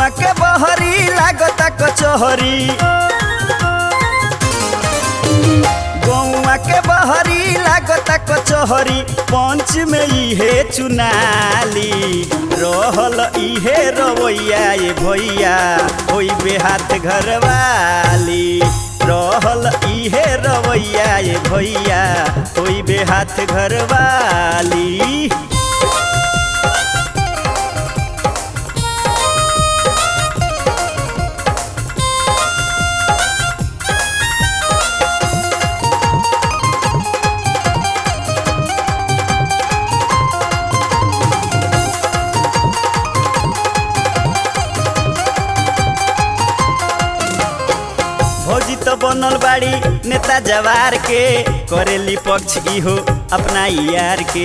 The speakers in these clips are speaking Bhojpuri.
के बहरी लागता कचहरी गौआ के बहरी लागता कचहरी पंच में इहे चुनाली रहल इहे रवैया ये भैया होई बेहात घरवाली रहल इहे रवैया ये भैया होई बेहात घरवाली भौजी तो बनल बाड़ी नेता जवार के करेली पक्ष इहो अपना यार के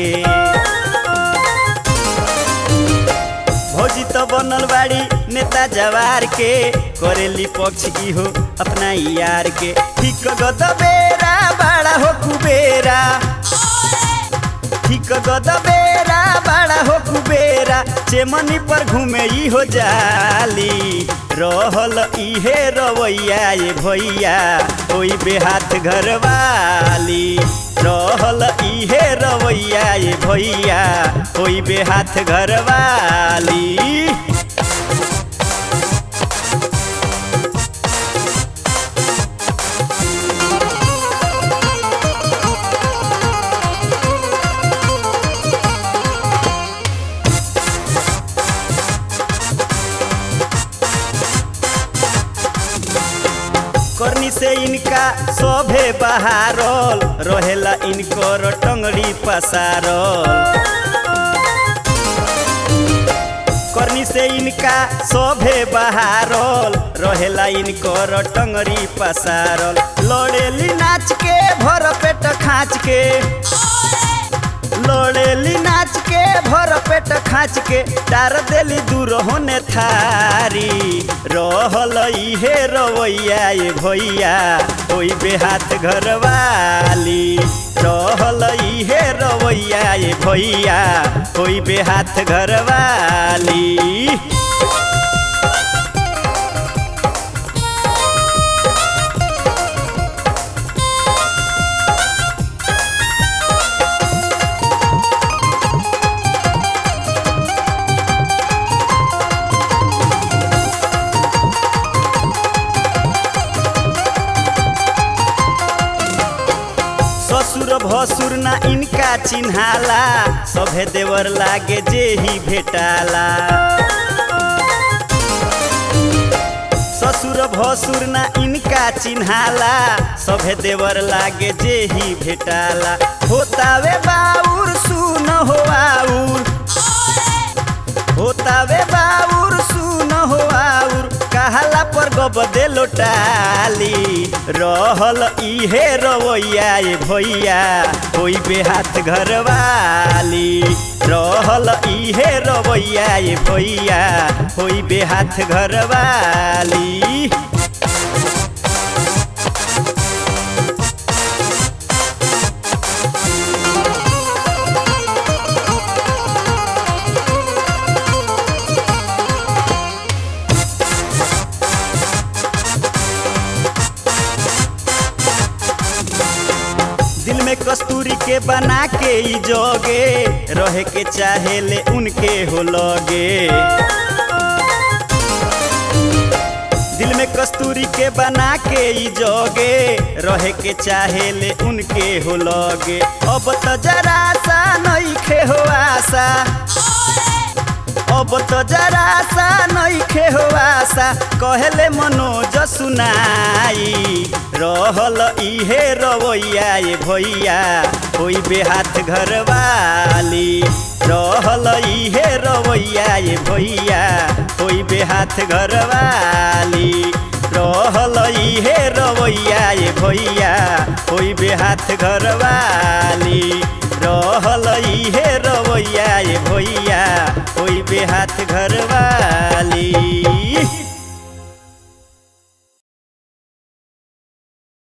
भौजी तो बनल बाड़ी नेता जवार के करेली पक्ष इहो अपना यार के ठीक गद बेरा बड़ा हो कुबेरा ठीक गद बेरा बड़ा हो कुबेरा चेमनी पर घूमे ई हो जाली रहल इहे रवैया ये भैया ओई बेहात घरवाली रहल इहे रवैया ये भैया ओई बेहात घरवाली करनी से इनका सभे बहारल रहेला इनकर टंगड़ी पसारल करनी से इनका सभे बहारल रहेला इनकर टंगड़ी पसारल लड़ेली नाच के भर पेट खाँच के लड़ेली नाच के भर पेट खाँच के टार देली दूर होने थारी रहल इहे रवैया ये भैया ओई बेहात घरवाली रहल इहे रवैया ये भैया ओई बेहात घरवाली ससुर भसुर ना इनका चिन्हाला सभे देवर लागे जे ही भेटाला ससुर भसुर ना इनका चिन्हाला सभे देवर लागे जे ही भेटाला होतावे बाउर सुन हो आउर होतावे बाउर सुन हो आउर कहाला पर गबदे लोटाली रहल इहे रवैया ये भैया होई बेहात घरवाली रहल इहे रवैया ये भैया होई बेहात घरवाली दिल में कस्तूरी के बना के ई जोगे रहे के चाहे ले उनके हो लगे दिल में कस्तूरी के बना के ई जोगे रहे के चाहे ले उनके हो लगे अब तो जरा सा नइखे हो आशा अब तो जरा सा नइखे हो आशा कहले मनोज सुनाई रहल इहे रवैया ये भैया होई बेहात घरवाली रहल इहे रवैया ये भैया होई बेहात घरवाली रहल इहे रवैया ये भैया होई बेहात घरवाली रहल इहे रवैया ये भैया होई बेहात घरवाली